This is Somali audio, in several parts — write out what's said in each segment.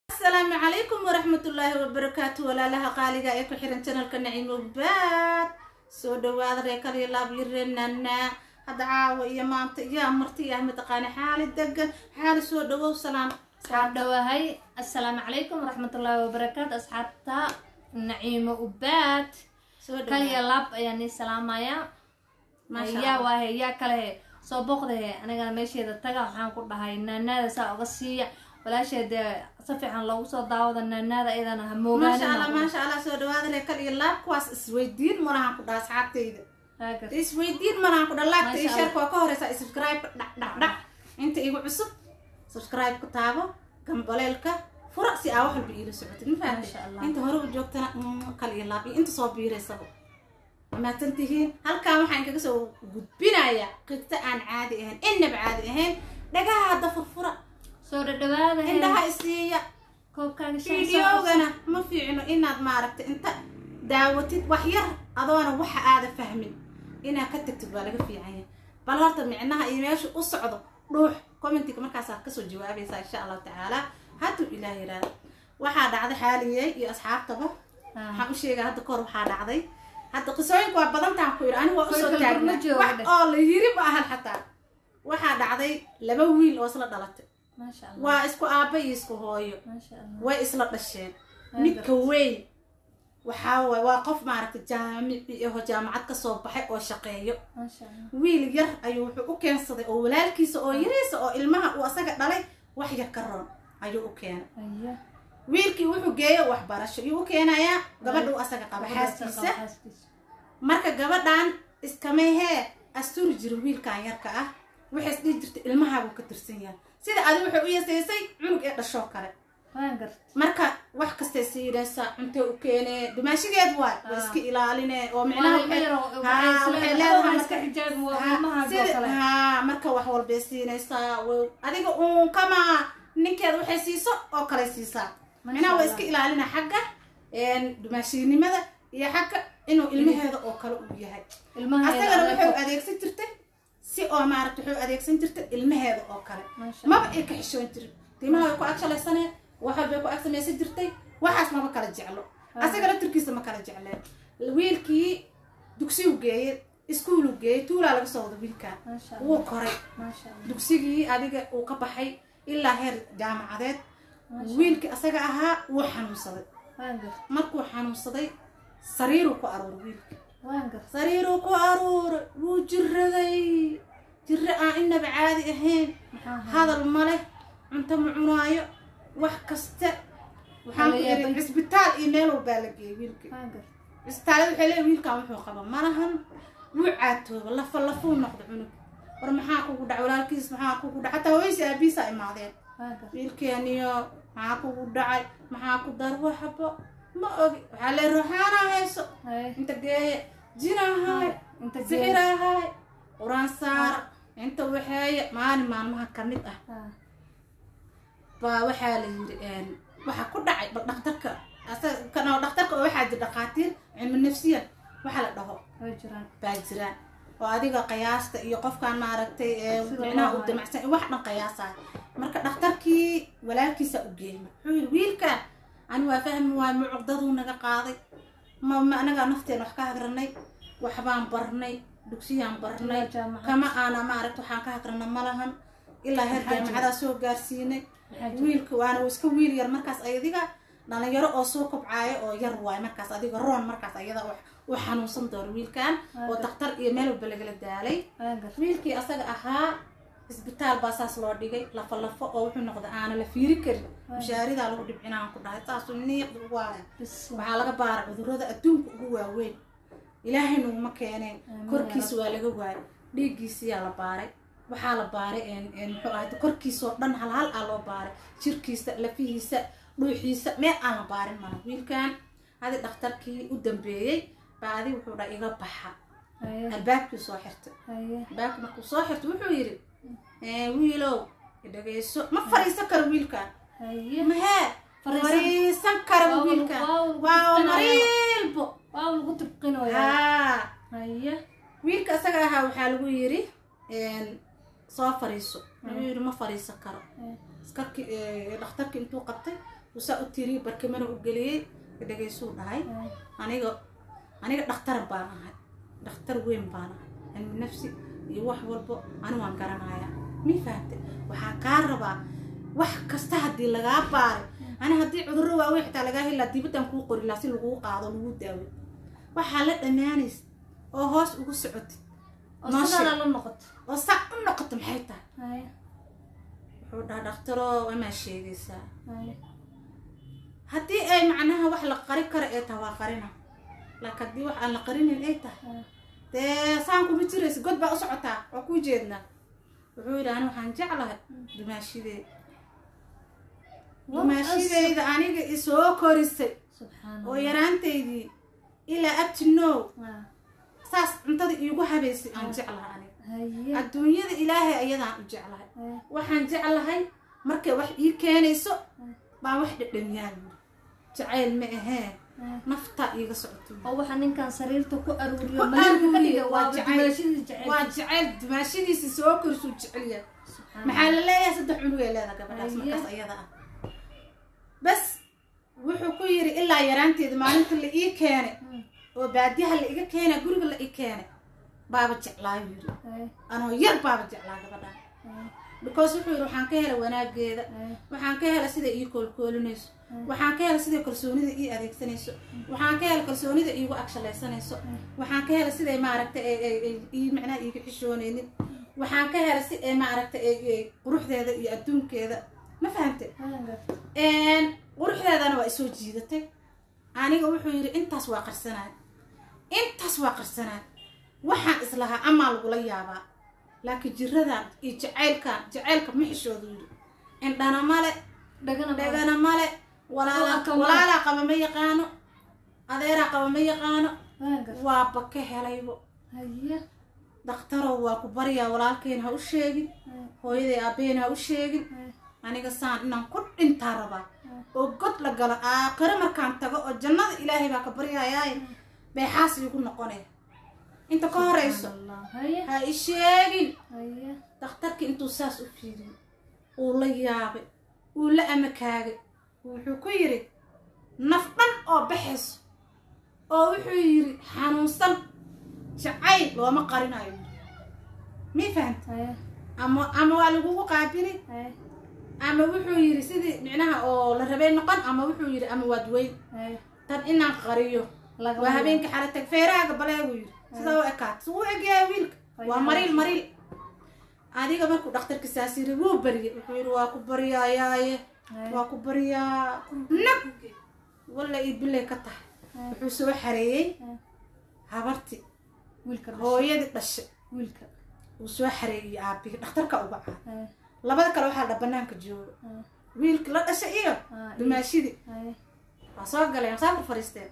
asalaamu calaykum waraxmatullaahi wabarakaatu walaalaha qaaliga ee ku xiran janalka naciimo baad soo dhawaada reekaliyo laabyireenana hadda caawa iyo maanta iyo marti ah mataqaana xaali degan xaali soo dhawow salaam asxaab dhawahay assalaamu calaykum waraxmatullaahi wabarakaatu asxaabta naciimo ubaad soo kaliya dhawaad laab ayaan ii salaamaya Maasha yaa Allah. waahe yaa kale soo booqdahe anigana meesheeda taga waxaan ku dhahay naanaada saa uga siiya walaasheeda si fiican loogu soo daawada naanaada iyadana ha maasha allah moogaanina maasha allah soo dhawaada reekal iyo laab kuwaas isweydiin malahan ku dhaha asxaabtayda isweydiin malahan ku dhaha laagta iyo Maasha sheerka waa ka horeysa subscribe dhac dhac dhac inta igu cusub subscribe ku taabo gambaleelka fura si aa wax walba iila socotid ma Maasha fahamtay Allah. inta hore u joogtana mm, kal iyo laab iyo inta soo biiraysaba wamaadsan tihiin halkan waxaan kaga soo gudbinayaa qigta aan caadi ahayn innaba caadi ahayn dhagaha hadda furfura soo dhadhawaada he indhaha isiiya koobkaaga shan soo fideogana ma fiicno inaad maaragtay inta daawatid wax yar adoona waxa aada fahmin inaad ka tagtid waa laga fiican yahay bal horta micnaha iyo meesha u socdo dhuux commentiga markaasaad kasoo jawaabaysaa insha allahu tacaala hadduu ilaah yidhaahdo waxaa dhacday xaaliyey iyo asxaabtaba Ah. waxaan u sheegaa hadda kahor waxaa dhacday hadda qisooyinka waa badantaan ku yidhi anigu waa usoo Kolka taagna ma joogo wax dheh. oo la yiri ma ahan xataa waxaa dhacday laba wiil oo isla dhalatay maasha allah waa isku aabba iyo isku hooyo maasha allah way isla dhasheen Waa midka weyn waxaa waay waa qof maaragtay jaamici aho jaamacad kasoo baxay oo shaqeeyo maasha allah wiil yar ayuu wuxuu u keensaday oo walaalkiisa oo yariisa oo ilmaha uu asaga dhalay wax yar ka roon ayuu u keenay Aya. wiilkii wuxuu geeyo waxbarasho yuu u keenayaa gabadha uu asaga qaba xaaskiisa xaaskiisa marka gabadhan iskamehee asturi jira wiilkan yarka ah waxay isdhihi jirtay ilmahaabuu ka tirsan yahay sida adi wuxuu u yasaysay cunug ee dhashoo kale waan garta marka wax kastay siidaysaa cunto u keenee dhimaashigeed waay waa Ah. iska ilaaline oo Waa micnaha ilmo waxay- yar oo- Haa, waxay waxay isleedahay, leedahay "Oh, iska marka- xijaab, waa Haa, ilmahaas oo sida- kale." haa, marka wax walbay siinaysaa way- adiga uun kama ninkeeda waxay siiso oo kale siisaa micnaha waa Allah. iska ilaalina xagga dhimaashiinimada iyo xagga inuu ilmaheeda oo kale uu yahay ilmaheeda asagana adeeg- wuxuu adeegsan jirtay si oo maaragta wuxuu adeegsan jirtay ilmaheeda oo kale Maasha maba ay ka xishoon jirin timaha way ku agshalaysanayd wax walbay ku ag samaysan jirtay waxaas maba kala jeclo asaga laftirkiisa ma kala jecleen wiilkii dugsigu geeyey iskuulu geeyey tuulaa laga soo wada wiilkaa Maasha Allah. wuu koray maasha allah dugsigii adiga uu ka baxay ilaa heer jaamacadeed Maasha wiilkii asaga ahaa wuu xanuunsaday waan garta markuu xanuunsaday sariiruu ku aruuray wiilka waan garta sariiruu ku aruuray wuu jiraday jiro aan inaba caadi ahayn maxaa ahaa? hadal ma leh cunto ma cunaayo wax kasta waxaan ku Wala iri yaabay. cisbitaal iyo meel walbaa la geeyey wiilkii waan garta cisbitaalada waxay leeyihin wiilkan wuxuu qaba malahan wuu caatooba lafa lafuu noqdo cunug war maxaa kugu dhac walaalkiis maxaa kugu dhac hataa hooyisi aabiisa imaadeen waan garta wiilkeeniyo maxaa kugu dhacay maxaa ku dar waxba ma ogi waxaa lee ruuxaanaa hayso Haye. inta geeye jinahay inta geed sixirahay quraan saara inta waxeeye maalin maalmaha ka mid ah Ah, baa waxaa la yiri waxaa ku dhacay bal dhaktarka asaga kanoo dhaktarka oo waxaa jira dhakhaatiir cilmi nafsiyan waxa la dhaho way jiraan baa jiraan oo adiga qiyaasta iyo qofkaan maaragtay ee Sida micnaha loo u hayo. damacsan wax dhan qiyaasaa marka dhakhtarkii walaalkiisa u geeyey wuxuu yiri wiilkan ani waa fahmi waay mucuqdaduu naga qaaday ma ma anagaa nafteen wax ka hagranay waxbaan barnay dugsiyaan barnay Ilaa jaamacad. kama aana maaragta waxaan ka hagrana malahan ilaa heer Maxaa jira? jaamacadaa soo gaarsiinay Maxaa jira? wiilka waana uu iska wiil yar markaas adiga dhalinyaro oo soo kobcaayo oo yar waay markaas adiga roon markaas ayada wax u xanuunsan doono wiilkan oo Waaga. daktar iyo meel walba lagala daalay waan garta wiilkii asaga ahaa isbitaal baa saas loo dhigay lafo lafo oo wuxuu noqday aana la fiiri karin mushaaridaa lagu dhibcinaan ku dhahay saasuu niiqda ugu waaya bis waxaa laga baaray cudurrada adduunka ugu waaweyn ilaahay nuguma keeneen Amiin korkiisa waa laga waayay dhiiggiisiyaa la baaray waxaa la baaray een- een muxuu ahayd korkiisoo dhan hal hal aa loo baaray jirkiisa lafihiisa dhuuxiisa meel aan la baarin mala wiilkan adi dhakhtarkii u dambeeyey baa adi wuxuu dha iga baxa haye albaabkii soo xirtay haye albaabkii markuu soo xirtay wuxuu yidhi "Eh, wiilow dhageyso ma fariisan karo wiilkan haye mahee Fariisan- fariisan kara Waa uu- wiilkan waa uu waa tukanaya. mariilbo waa lagu tibqinoyaa haa haye wiilka isaga ahaa waxaa lagu yidhi soo fariiso wuxuu yidhi ma fariisan karo haye askarki dhakhtarki intuu qabtay usaa u tiri barkimana u geliyey dhagaysuu dhahay aniga aniga dhakhtar baan ahay dhakhtar weyn baan ahay cilmi nafsi iyo wax walbo ani waan garanayaa mii fahamte waxaa kaa rabaa wax kasta haddii lagaa baaray ani haddii cudurro waaweyn xitaa lagaa helaa dibaddan kuu qori laha si laguu qaado laguu daawo waxaa la dhammaanaysa oo hoos ugu socotid oo Noo sidaana sheeg. la noqoto oo saa u noqoto maxay tahay haya wuxuu dhaha dhakhtaro wamaa sheegaysaa haya haddii ay macnaha wax la qari kara ee tahay waa qarina laakiin haddii wax aan la qarinin ay tahay haya dee saan kuma jiraysa god baa u socotaa waa kuu jeednaa wuxuu yidhi ani waxaan jeclahay dumaashidee dumaashideyda aniga isoo korisay subxaan oo allah yaraantaydii ilaa up to now Ah, saas cuntada iigu habaysay aan jeclahay aniga haya adduunyada ilaahay ayadaan u jeclahay haya waxaan jeclahay markay wax ii keenayso baan wax dhadhamiyaan jacayl ma ahee haya naftaa iiga socoto oo waxaa ninkan sariirta ku aruuriyo Ku malirka ka aruuriyo, dhiga waa waa jacayl. dumaashadii jecel waa jacayl dumaashadiisa soo korisuu jecelyahay Subxaan maxaa la leeyahay saddex cunug ee leeda gabadhaas Haye. markaas ayada ah bas wuxuu ku yidhi ilaa yaraanteeda maalinta la ii keenay Mm. oo baadiyaha la iga keenay guriga la ii keenay baaba jeclaayu yidhi haya anoo yar baaba jeclaa gabadha haya because wuxuu yidhi waxaan ka helay wanaageeda haya waxaan ka helay siday ii koolkoolinayso waxaan ka helay siday kalsoonida ii adeegsanayso waxaan ka helay kalsoonida iigu agshalaysanayso waxaan ka helay siday maaragta ay ay ay ii macnaha iiga xishoonaynin waxaan ka helay si ay maaragta ay ay quruxdeeda iyo adduunkeeda ma fahamte haya garta quruxdeedana waa isoo jiidatay aniga wuxuu yidhi intaas waa qarsanaay intaas waa qarsanaay waxaan islahaa amaa lagula yaabaa laakiin jiradan iyo jacaylkan jacaylka ma xishoodu yidhi indhana male dhagana ma- dhegana male walaala Walaalka male. walaalaa qaba ma yaqaano adeeraa qaba ma yaqaano haya garta waaba ka helaybo haya dhakhtarow waa ku baryaa walaalkeen ha u sheegin haya hooyaday aabbeen ha u sheegin haya aniga saan inaan ku dhintaa rabaa oo god la galo aakhiro markaan tago oo jannada ilaahay baa ka baryayaaye beexaas iigu noqonaya inta ka horayso Allah. haya ha i sheegin haya dhakhtarkii intuu saas u fiiriyey uu la yaabay uu la amakaagay wuxuu ku yidhi naf dhan oo baxayso oo wuxuu yidhi xanuunsan jacayl looma qarinayo mii fahamta haya ama ama waa lagugu qaabili haya ama wuxuu yidhi sidii micnaha oo la rabay noqon ama wuxuu yidhi ama waad weyn haya tan inaan qariyo Lagama waa yaabo. habeenka xala tag feerahaaga baleegu yidhi sidaa u ekaat suu u egyahay wiilka waa mariil mariil adiga markuu dhakhtarka saas yidhi wuu baryay wuxuu yidhi waa ku baryayaaye Haya. waa ku baryaa nag walla ii bilay ka tahay Haya. wuxuu soo xareeyey Haya. habarti wiilka dhashay. hooyadii dhashay wiilka uu soo xareeyey aabbihi dhakhtarka uga caa haya labada kale waxaa dha banaanka jooga haya wiilkii la dhashay iyo Ah, dumaashidii haya waa soo galeen waa saa ku fadhiisteen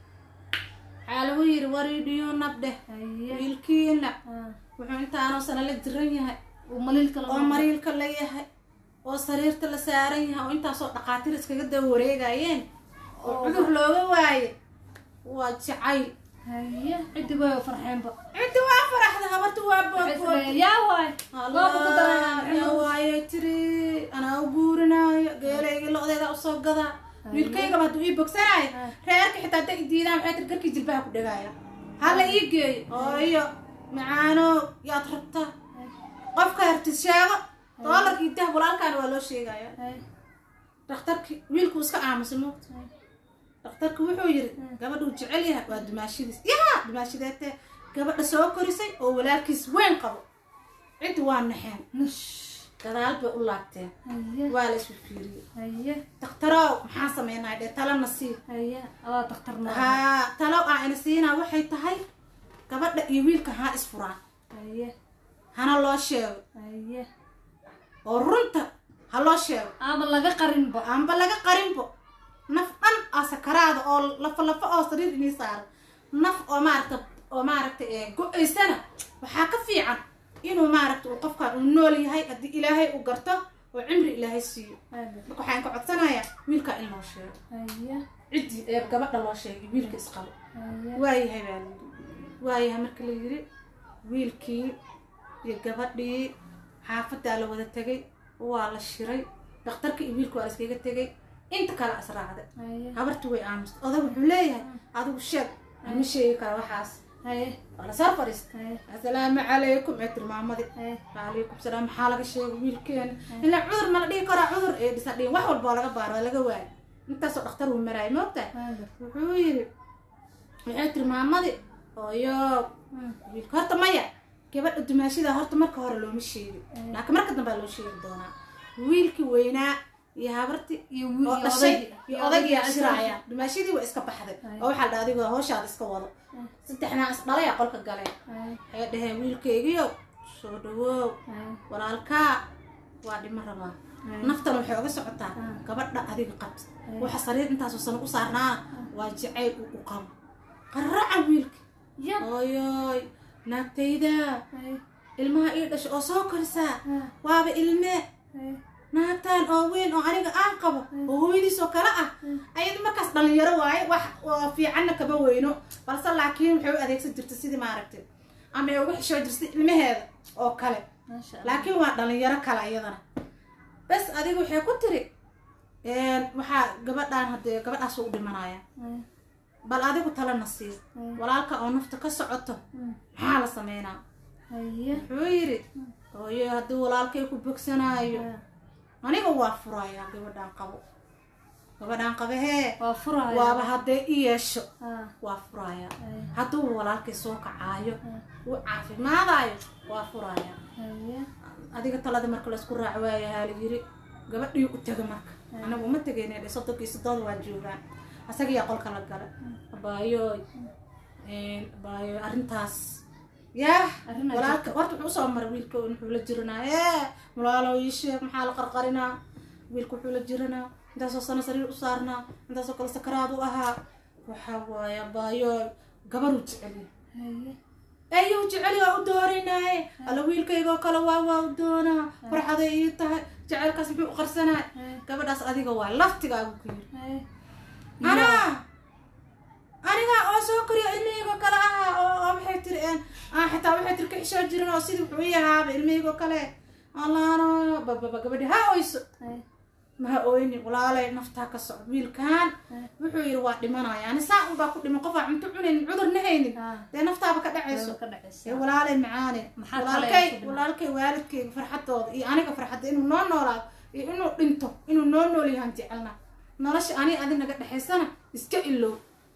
waxaa lagu yidhi waridhiyo nabdheh haya wiilkiina Ah, wuxuu intaanoo sana la jiran yahay uu maliilka la oo mariilka la yahay oo sariirta la saaran yahay oo intaasoo dhaqaatiir iskaga daba wareegayeen oo Oo. cudur looga waaye waa jacayl haya ciddi way farxeenba ciddi waa faraxda habarta waa Waxay boodbood isleeyihiin, yaa waay waaba ku darayaan yaa waaye tiri anaa u guurinaayo geelayga lo-deeda usoo gadaa wiilkaygaba hadduu ii bogsanaayo Ah. reerka xitaa hadday i diidaan waxay tiri garkii jilbaha ku dhagaaya hala ii geeyo oo iyo macaano yaad rabtaa qofka harti sheego doolarkii dah walaalkaana waa loo sheegaya haya dhakhtarkii wiilkuu iska aamusay moogta haya dhakhtarku wuxuu yidhi gabadhuu jecel yahay waa dumaashidiis yaa dumaashideetee gabadha soo korisay oo walaalkiis weyn qabo ciddi waa naxeen nush gadaal bay u laabteen haya waa la isu fiiriyey haya dhakhtarow maxaan sameynaa dhee talana sii haya adaa daktar noo haa talow aan ina siinaa waxay tahay gabadha iyo wiilka ha isfuraan haya hana loo sheego haya oo runta ha loo sheego ama laga qarinba aanba laga qarinbo naf dhan aa sakaraada oo lafa lafa oo sariir inii saaran naf oo maaragta oo maaragta ee go-aysana waxaa ka fiican inuu maaragta uu qofkan uu nool yahay haddii ilaahay uu garto oo cimri ilaahay siiyo haya marka waxaan ka codsanayaa wiilka in loo sheego haya ciddii ee gabadha loo sheegay wiilka isqabo haya waayahay baa layidhi waayahay marka la yidhi wiilkii iyo gabadhii xaafadaa la wada tegay waa la shiray dhakhtarka iyo wiilka waa la iskaga tegay inta kale israacda haye habarti way aamusta odag wuxuu leeyahay adigu sheeg ma sheegi kara waxaas haye waa lasoo fadhiista haye assalaamu calaykum ee tilmaamadii haye waalaikum salaam maxaa laga sheegay wiilkeena ilaa cudur ma la dhihi karaa cudur ee dhisa dhihin wax walba oo laga baaro waa laga waayo intaasoo dhakhtar uu maraayay moogtahay haye wuxuu yidhi waxay tiri maamadii ooyo Mm. wiilka horta maya gabadha dumaashida horta marka hore looma sheegin laakiin marka dambe aa loo sheegi doonaa wiilkii weynaa iyo habarti iyo wiil oo iyo dhashay oday iyo odaygii ashiraaya dumaashidii waa iska baxday Ay. oo waxaa dha adigoo hawshaada iska wado saddexnaa is dhalaya qolka galeen haye waxay dhaheen wiilkaygiyo soo dhawow haye walaalkaa waa dhimo rabaa haye naftan waxay oga socotaa Ah. gabadha adiga qabta Ay. waxa sariir intaasoo sano u saarnaa waa jacayl uu u qabo qaraca wiilka ya ooyoy naagtayda haye ilmaha ii dhasha oo soo korisaa ha waaba ilme haye naagtan oo weyn oo aniga aan qabo oo hooyadiis oo kale ah ayada markaas dhalinyaro waaye wax oo fiicanna kama weyno balse laakiin waxay u adeegsan jirta sidii maaragtay ama ay uga xishoo jirtay ilmaheeda oo kale maasha allah laakiin waa dhalinyaro kale iyadana bes adiga waxay ku tiri waxaa gabadhaan haddee gabadhaas u dhimanaya haye bal adigu talana sii Mm. walaalka oo nafta ka socoto Mm. maxaa la sameynaa haye wuxuu yidhi ooyo haddii walaalkay ku bogsanaayo Ha. aniga waa furayaa gabadhaan qabo gabadhaan qaba hee waa furaya waaba hadday i yeesho ha waa furayaa haye hadduu walaalkay soo kacaayo Ha. uu caafimaadaayo waa furayaa haye adiga talada marka laysku raac waayahaa la yiri gabadhii u taga marka anagu uma tegayna dhe soddonki soddooda waa joogaan asagiyaa qolka la gala abaayoy abaayoy arrintaas yaah Arrin aad walaalka horta wuxuu usoo maray wiilka wuxuu la jiranaa ee walaalo ii sheeg maxaa la qarqarinaa wiilka wuxuu la jiranaa intaasoo sano sariir u saarnaa intaasoo kale sakaraad u ahaa waxaa waaye abaayoy gabaruu jeceliya haye ayuu jeceli waa u dooranaaye alla wiilkaygoo kale waa waa u doonaa farxaday ii tahay jecelkaas muxuu u qarsanaa haye gabadhaas adiga waa laftigaagu ku yiri haye anaa anigaa oo soo koriyo ilmihiigoo kale ahaa oo oo maxay tiri een aan xitaa waxay tiri ka xishoo jirin oo sidii wuxuu ii ahaaba ilmihiigoo kale allaano bababa gabadhi ha oyso haye maha oyni walaalay naftaa ka socdo wiilkan wuxuu yidhi waa dhimanaya ani saa unbaa ku dhiman qofaa cunto cunaynin cudurna haynin ha dee naftaaba ka dhacayso ka ee dhacaysa walaalay macaane Maxaa kale walaalkay ay ku dhiman? walaalkay waalidkayga farxadooda iyo aniga farxadda inuu noo noolaado iyo inuu dhinto inuu noo nool yahaan jecelna nolosha ani adi naga dhexaysana iska ilow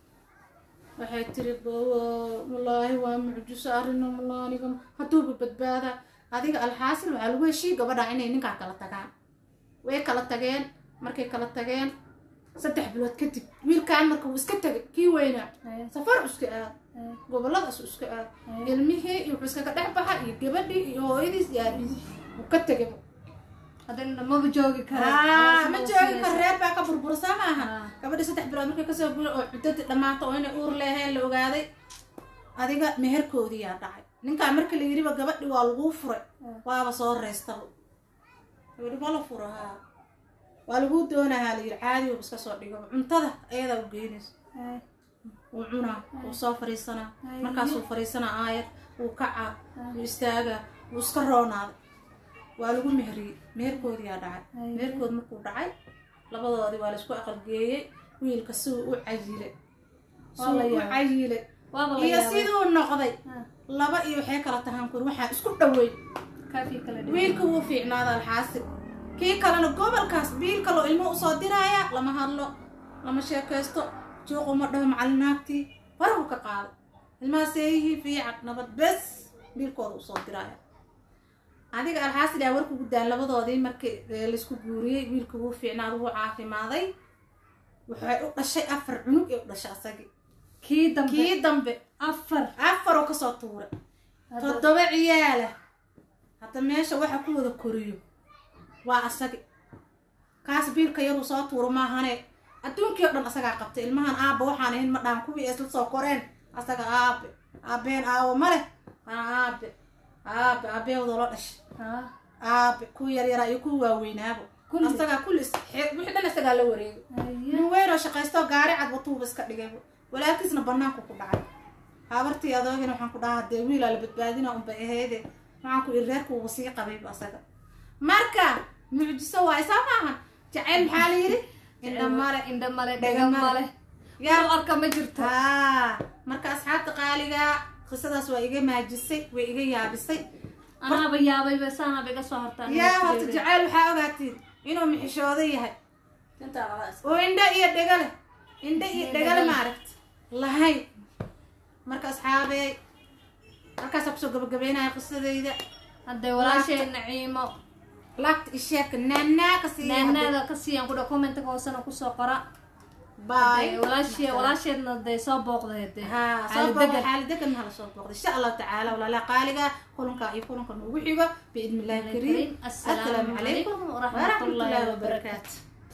waxay tiri bawo wallaahi waa mucjiso arrino wallah aniga hadduuba badbaada adiga alxaasil waxaa lagu heshii gabadha inay ninkaa kala tagaan way kala tageen markay kala tageen saddex bilood kadib wiilkaan marka wuu iska tegay kii weynaa haye safar iska aad haye goboladaas iska aad Ay. ilmihii iyo wuxuu iskaga dhex baxa iyo gabadhii iyo hooyadiis iyo aabihiis wuu ka tegay haddana maba joogi kara aa ma joogi kar reer baa ka burbursaa maaha Ah. gabadhii saddex bilood markay kasoo bula oo cuddadii dhammaata oo inay uur leeheen la ogaaday adiga meherkoodii yaa dhacay ninkaa marka la yidhiba gabadhi waa laguu furay waaba soo reystaba gabadhi waa la fura haa waa laguu doonahaa la yidhi caadi waba iska soo dhigo cuntada ayadaa u geynaysa haye wuu cunaa wuu soo fariisanaa Ay. markaasuu fariisanaa aayad wuu kacaa wuu istaagaa wuu iska roonaaday waa lagu meheriyey meherkoodiyaa dhacay Ay. meherkood markuu dhacay labadoodii waa laisku aqalgeeyey wiilka siduu u cayilay Waa la siduu u yaabay. cayilay waaba la iyo yaabay siduu noqday Ha. laba iyo waxay kala tahaan kur waxaa isku dhaweyn kaafii kala dhigo wiilka wuu fiicnaada alxaasil kii kalena gobolkaas biil kaloo ilmo usoo diraaya lama hadlo lama sheekaysto juuq uma dhaho macalinaagtii farahu ka qaaday ilmahaas eeyihii fiican nabad bes biilkooda usoo diraaya adiga alxaasil yaa warkugu daan labadoodii markii ee, laisku guuriyey wiilka wuu fiicnaada wuu caafimaaday waxay u dhashay afar cunug ee u dhashay asagii kii dambe kii dambe afar afaroo kasoo tuuray Hadda- toddoba ciyaala hadda meesha waxa ku wada koriyo waa asagi kaas biilka yaruu soo tuuro maahane adduunkii o dhan asagaa qabtay ilmahan aabba waxaan ahayn ma dhahan kuwii isla soo koreen asaga aabe aabeen aawo ma leh waa aabe aabe aabeewda loo dhashay ha aabe kuwa yaryaraa iyo kuwa waaweynaaba Kulli. asagaa kulli is- xe- wixii dhan isagaa la wareegay haye nin weynoo shaqaysto gaari cad watuuba iska dhigay walaalkiisna banaanku ku dhacay habartii adoogina waxaan ku dhahaa dee wiilaa la badbaadina unbay ahayde waxaan ku iri reerkuuba sii qabayba asaga marka mucjiso waay saa maaha jacayl maxaa la yidhi indha male indha male Dhega dhega male. male yaa yaa arka ma jirto haa marka asxaabta qaaliga qisadaas waa iga maajisay way iga yaabisay anaaba yaabayba saanaaba iga soo hortaa yaa horta jaceyl waxaa ogaatiin inuu mixishoodo yahay oo indho iyo dhego leh indho iyo dhego leh maaragt lahayn marka asxaabey halkaasa kusoo gabagabeynaya qisadayda hadday walaashay naciimo laagta isheeka naanaa ka siiya naanaada ka siiyaan kudha commentka hoosena kusoo qora baay Hadday walaashee walaasheedna dee soo booqday dee ها xaali صوب degan. حال دقن هلا صوب ان شاء الله تعالى ولا لا قالقه كلنك يكونوا كانوا وحيقه باذن الله الكريم السلام عليكم ورحمة الله وبركاته